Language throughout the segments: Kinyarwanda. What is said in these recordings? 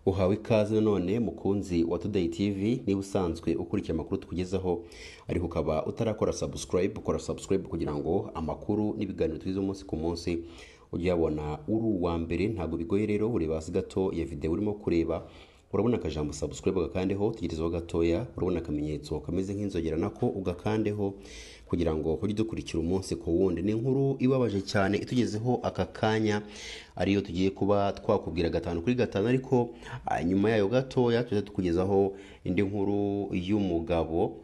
uhawe ikaze nanone mukunzi wa Today TV niba usanzwe ukurikiye amakuru tukugezaho ariko ukaba utarakora subscribe ukora subscribe kugira ngo amakuru n'ibiganiro tugize umunsi ku munsi ujye uyabona uri uwa mbere ntabwo bigoye rero ureba hasi gato ya video urimo kureba urabona akajambo subscribe ugakandeho tegerezaho gatoya urabona akamenyetso kameze nk'inzogera nako ugakandeho kugira ngo ujye dukurikira umunsi ku wundi ni inkuru ibabaje cyane itugezeho aka kanya ariyo tugiye kuba twakubwira gatanu kuri gatanu ariko ah, nyuma yayo gatoya tujya tukugezaho indi nkuru y'umugabo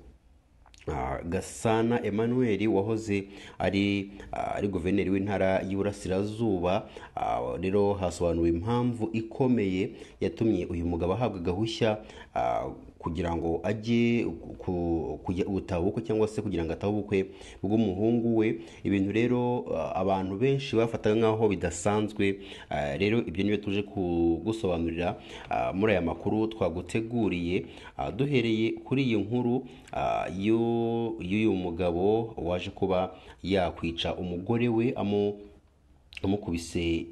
Ah, gasana emmanuel wahoze ari ah, ari guverineri w'intara y'uburasirazuba Ah, rero hasobanuwe impamvu ikomeye yatumye uyu mugabo ahabwa gahushya ah, kugira ngo ajye ku- kujya gutaha ubukwe cyangwa se kugira ngo atahe ubukwe bw'umuhungu we ibintu rero ah, abantu benshi bafataga nk'aho bidasanzwe Ah, rero ibyo nibyo tuje kugusobanurira ah, muri aya makuru twaguteguriye Ah, duhereye kuri iyi nkuru ah, y'u- y'uyu mugabo waje kuba yakwica umugore we amu- amukubise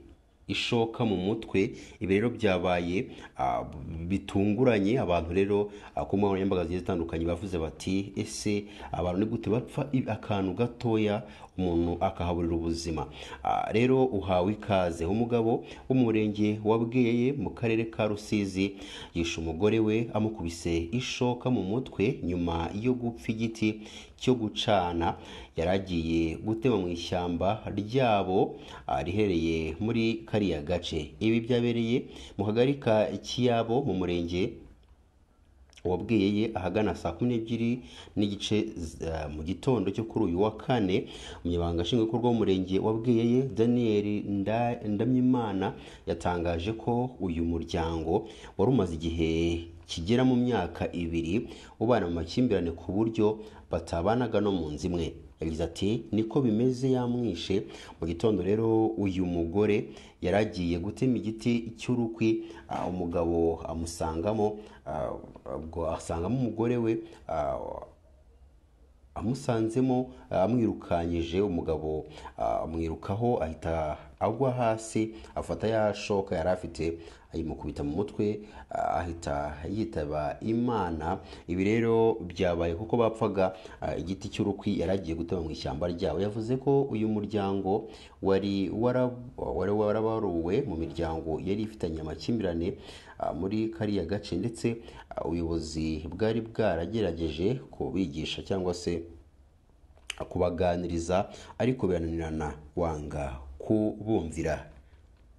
ishoka mu mutwe ibi rero byabaye ah, bitunguranye abantu rero ah, ku mbuga nkoranyambaga zigiye zitandukanye bavuze bati ese abantu ni gute bapfa i- akantu gatoya umuntu akahaburira ubuzima Ah, rero uhawe ikaze umugabo wo mu murenge wa bweye mu karere ka rusizi yishe umugore we amukubise ishoka mu mutwe nyuma yo gupfa igiti cyo gucana yari agiye gutema mu ishyamba ryabo ah, riherereye muri kariya gace ibi byabereye mu kagari ka kiyabo mu murenge wabwiye ahagana saa kumi n'ebyiri n'igice z- eh, mu gitondo cyo kuri uyu wa kane umunyamabanga nshingwabikorwa w'umurenge wabwiye daniel Nda- ndamyimana yatangaje ko uyu muryango wari umaze igihe kigera mu myaka ibiri ubana mu makimbirane ku buryo batabanaga no mu nzu imwe yagize ati niko bimeze yamwishe mu gitondo rero uyu mugore yari agiye gutema igiti cy'urukwi ah, umugabo amusangamo ah, ubwo asangamo umugore we ah, amusanzemo amwirukanyije umugabo ah, amwirukaho ahita agwa hasi afata ya shoka yari afite ayimukubita mu mutwe ah, ahita yitaba imana ibi rero byabaye kuko bapfaga ah, igiti cy'urukwi yari agiye gutema mu ishyamba ryabo yavuze ko uyu muryango wari wara- wari warabaruwe mu miryango yari ifitanye amakimbirane ah, muri kariya gace ndetse ah, ubuyobozi bwari bwaragerageje kubigisha cyangwa se kubaganiriza ariko birananirana wanga kubumvira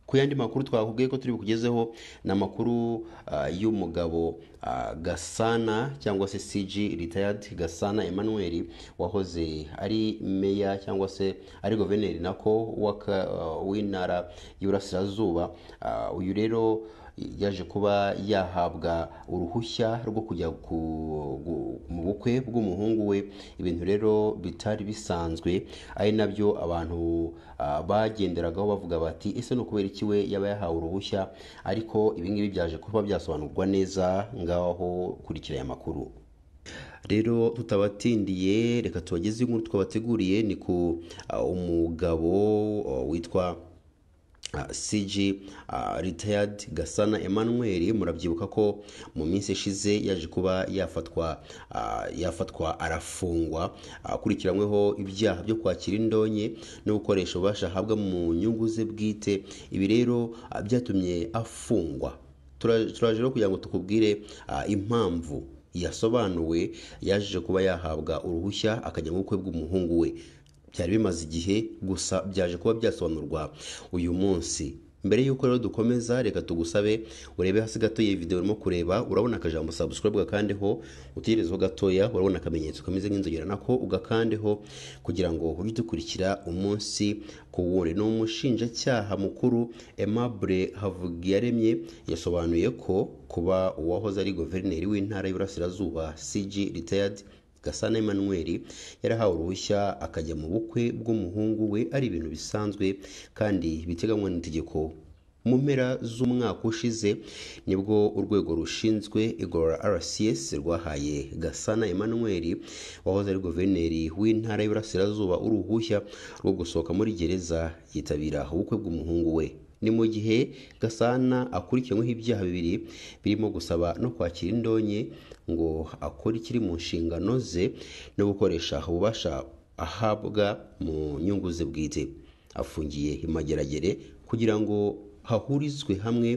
ku yandi makuru twakubwiye ko turi bukugezeho ni amakuru ah, y'umugabo ah, gasana cyangwa se cg retired gasana emmanuel wahoze ari meya cyangwa se ari guverineri nako w'aka- ah, w'intara y'iburasirazuba Ah, uyu rero yaje kuba yahabwa uruhushya rwo kujya ku- gu- mu bukwe bw'umuhungu we ibintu rero bitari bisanzwe ari nabyo abantu ah, bagenderagaho bavuga bati ese ni ukubera iki we yaba yahawe uruhushya ariko ibingibi byaje kuba byasobanurwa neza ngaho kurikira aya makuru rero tutabatindiye reka tubageze inkuru twabateguriye ni ku ah, umugabo ah, witwa ah, CG ah, retired Gasana Emmanuel murabyibuka ko mu minsi ishize yaje kuba yafatwa ah, yafatwa arafungwa akurikiranyweho ibyaha byo kwakira indonke no gukoresha ububasha ahabwa mu nyungu ze bwite ibi rero ah, byatumye afungwa Tura- turaje rero kugira ngo tukubwire ah, impamvu yasobanuwe yaje kuba yahabwa uruhushya akajya mu bukwe bw'umuhungu we byari bimaze igihe gusa byaje kuba byasobanurwa uyu munsi mbere y'uko rero dukomeza reka tugusabe urebe hasi gato iyi video urimo kureba urabona akajambo subscribe ugakandeho utegerezeho gatoya urabona akamenyetso kameze nk'inzogera nako ugakandeho kugira ngo ujye udukurikira umunsi ku wundi ni umushinjacyaha mukuru Aimable Havugiyaremye yasobanuye ko kuba uwahoze ari guverineri w'intara y'Iburasirazuba CG retired Gasana Emmanuel yarahawe uruhushya akajya mu bukwe bw'umuhungu we ari ibintu bisanzwe kandi biteganywa n'itegeko mu mpera z'umwaka ushize nibwo urwego rushinzwe igorora RCS rwahaye Gasana Emmanuel wahoze ari guverineri w'intara y'Iburasirazuba uruhushya rwo gusohoka muri gereza yitabira ubukwe bw'umuhungu we ni mu gihe gasana akurikiranyweho ibyaha bibiri birimo gusaba no kwakira indonke ngo akore ikiri mu nshingano ze no gukoresha ububasha ahabwa mu nyungu ze bwite afungiye i mageragere kugira ngo hahurizwe hamwe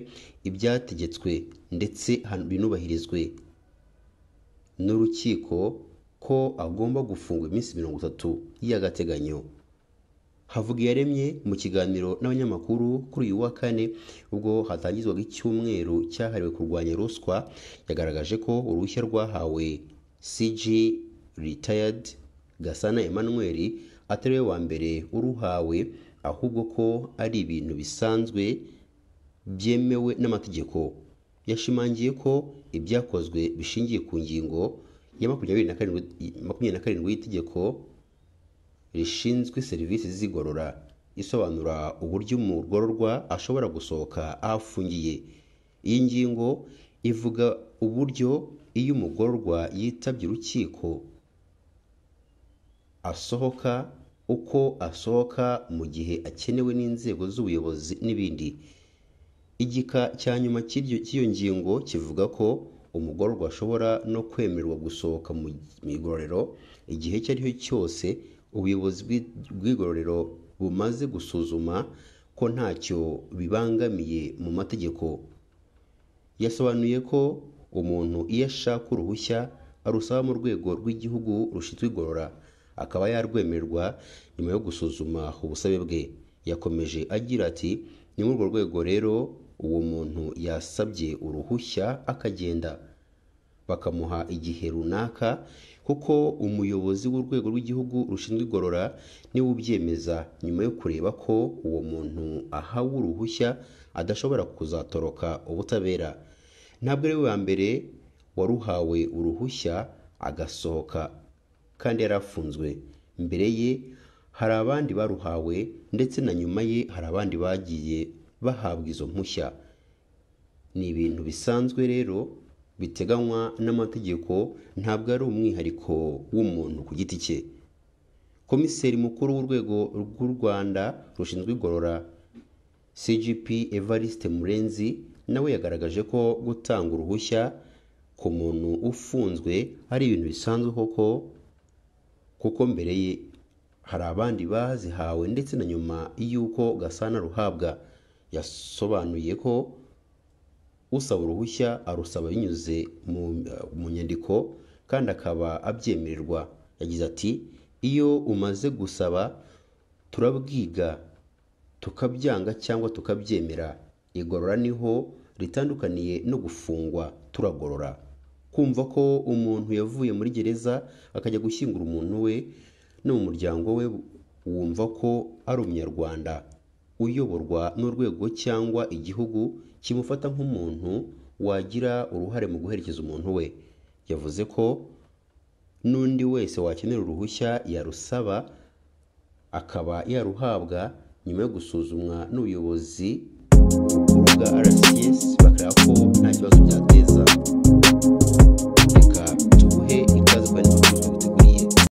ibyategetswe ndetse han- binubahirizwe n'urukiko ko agomba gufungwa iminsi mirongo itatu y'agateganyo havugiyaremye mu kiganiro n'abanyamakuru kuri uyu wa kane ubwo hatangizwaga icyumweru cyahariwe kurwanya ruswa yagaragaje ko uruhushya rwahawe cg retired gasana emmanuel atari we wa mbere uruhawe ahubwo ko ari ibintu bisanzwe byemewe n'amategeko yashimangiye ko ibyakozwe bishingiye ku ngingo ya makumyabiri na karindwi makumyabiri na karindwi y'itegeko rishinzwe serivisi z'igorora isobanura uburyo umugororwa ashobora gusohoka aho afungiye iyi ngingo ivuga uburyo iyo umugororwa yitabye urukiko asohoka uko asohoka mu gihe akenewe n'inzego z'ubuyobozi n'ibindi igika cya nyuma cy'iryo- cy'iyo ngingo kivuga ko umugororwa ashobora no kwemererwa gusohoka mu mu igororero igihe icyo ari cyo cyose ubuyobozi bw'i- bw'igororero bumaze gusuzuma ko ntacyo bibangamiye mu mategeko yasobanuye ko umuntu iyo ashaka uruhushya arusaba mu rwego rw'igihugu rushinzwe igorora akaba yarwemererwa nyuma yo gusuzuma ubusabe bwe yakomeje agira ati ni muri urwo rwego rero uwo muntu yasabye uruhushya akagenda bakamuha igihe runaka kuko umuyobozi w'urwego rw'igihugu rushinzwe igorora niwe ubyemeza nyuma yo kureba ko uwo muntu ahawe uruhushya adashobora kuzatoroka ubutabera ntabwo ari we wa mbere waruhawe uruhushya agasohoka kandi yari afunzwe mbere ye hari abandi baruhawe ndetse na nyuma ye hari abandi bagiye bahabwa izo mpushya ni ibintu bisanzwe rero biteganywa n'amategeko ntabwo ari umwihariko w'umuntu ku giti cye komiseri mukuru w'urwego rw'u rwanda rushinzwe igorora cgp evariste murenzi nawe yagaragaje ko gutanga uruhushya ku muntu ufunzwe ari ibintu bisanzwe koko kuko mbere ye hari abandi bazihawe ndetse na nyuma y'uko gasana ruhabwa yasobanuye ko usaba uruhushya arusaba binyuze mu, mu nyandiko kandi akaba abyemererwa yagize ati iyo umaze gusaba turabwiga tukabyanga cyangwa tukabyemera igorora niho ritandukaniye no gufungwa turagorora kumva ko umuntu yavuye muri gereza akajya gushyingura umuntu we no mu muryango we wumva ko ari umunyarwanda uyoborwa n'urwego cyangwa igihugu kimufata nk'umuntu wagira uruhare mu guherekeza umuntu we yavuze ko n'undi wese wakenera uruhushya yarusaba akaba yaruhabwa nyuma yo gusuzumwa n'ubuyobozi bukuru bwa rcs bakareba ko nta kibazo byateza